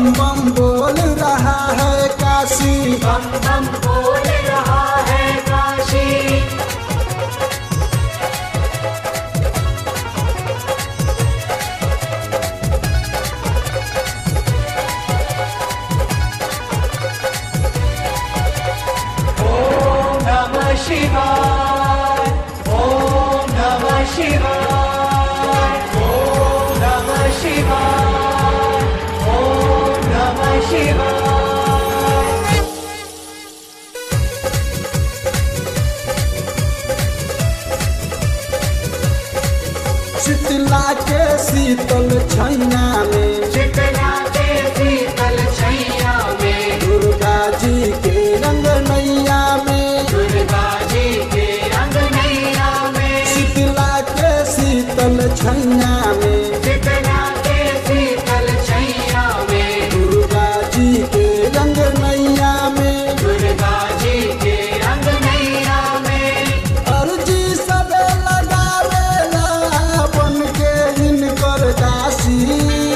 बम बम बोल रहा है काशी बम बम बोल रहा है काशी ओम नमः शिवाय ओम नमः शिवाय ओम नमः शिवाय ओम नमः शिवाय शीतला के शीतल छैया में शीतला के शीतल छैया में दुर्गा जी के रंग नैया में दुर्गा जी के रंग नैया में शीतला के शीतल छैया में शीतला के शीतल छैया में दुर्गा जी के रंग नैया में दुर्गा जी के रंग नैया में अर्जी सबे लगावेला बन के इनकर दासी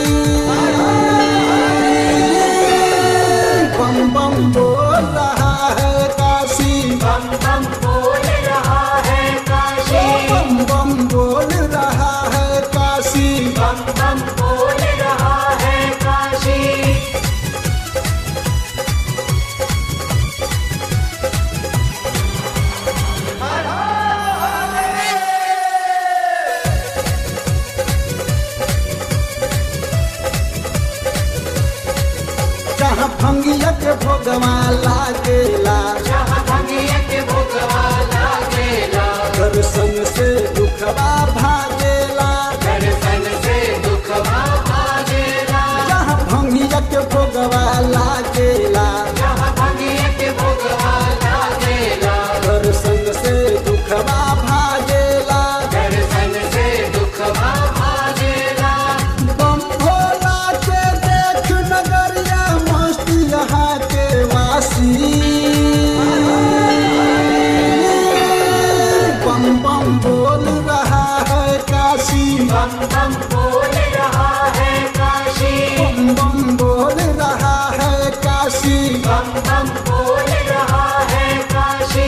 बम बम बोल रहा है काशी बम बम बोल रहा है काशी बम बम बोल रहा है काशी बम बम बोल रहा है काशी जहाँ भंगिया के भोगवा लागेला जहाँ भंगिया के भोगवा लागेला दर्शन से दुखवा भागेला दर्शन से दुखवा भागेला जहाँ भंगिया के भोगवा लागेला जहाँ भंगिया के भोगवा लागेला दर्शन से दुखवा भागेला दर्शन से दुखवा भागेला बम भोला के देख नगरिया मस्त यहाँ के वासी बम बम बोल रहा है काशी बम बम बोल रहा है काशी बम बम बोल रहा है काशी बम बम बोल रहा है काशी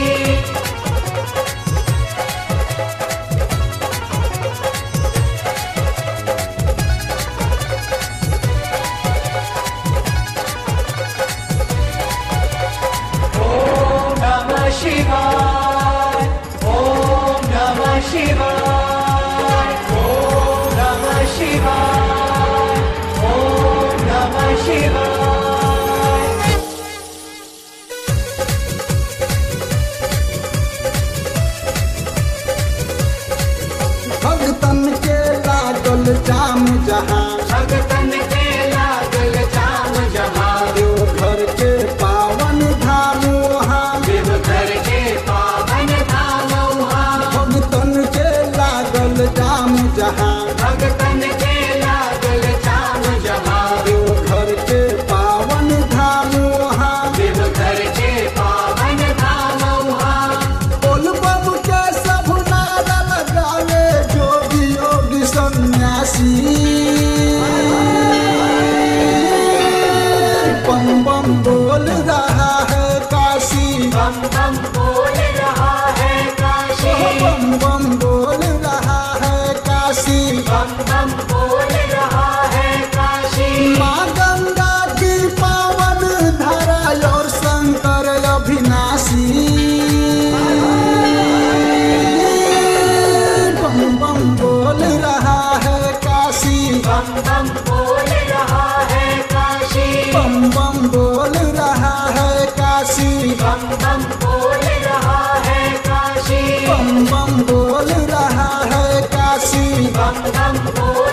ओम नमः शिवाय ओम नमः शिवाय ओम नमः शिवाय ओम नमः शिवाय भगतन के लागल जाम जहाँ भगतन के लागल जाम जहाँ देवघर के पावन धाम वहाँ देवघर के पावन धाम वहाँ भगतन के लागल जाम जहाँ भगतन के लागल जाम जहाँ देवघर के पावन धाम वहाँ देवघर के पावन धाम वहाँ बोल बम के सब नारा लगावे जोगी योगी सन्यासी बम बम बोल रहा है काशी बम बम बोल रहा है काशी बम बम बोल रहा है काशी बम बम बोल रहा है काशी माँ गंगा की पावन धारा और शंकर अभिनाशी बम बम बोल रहा है काशी बम बम बोल रहा है काशी बम बम बोल रहा है काशी बम बम बोल रहा है काशी बम बम बोल रहा है काशी बम बम बोल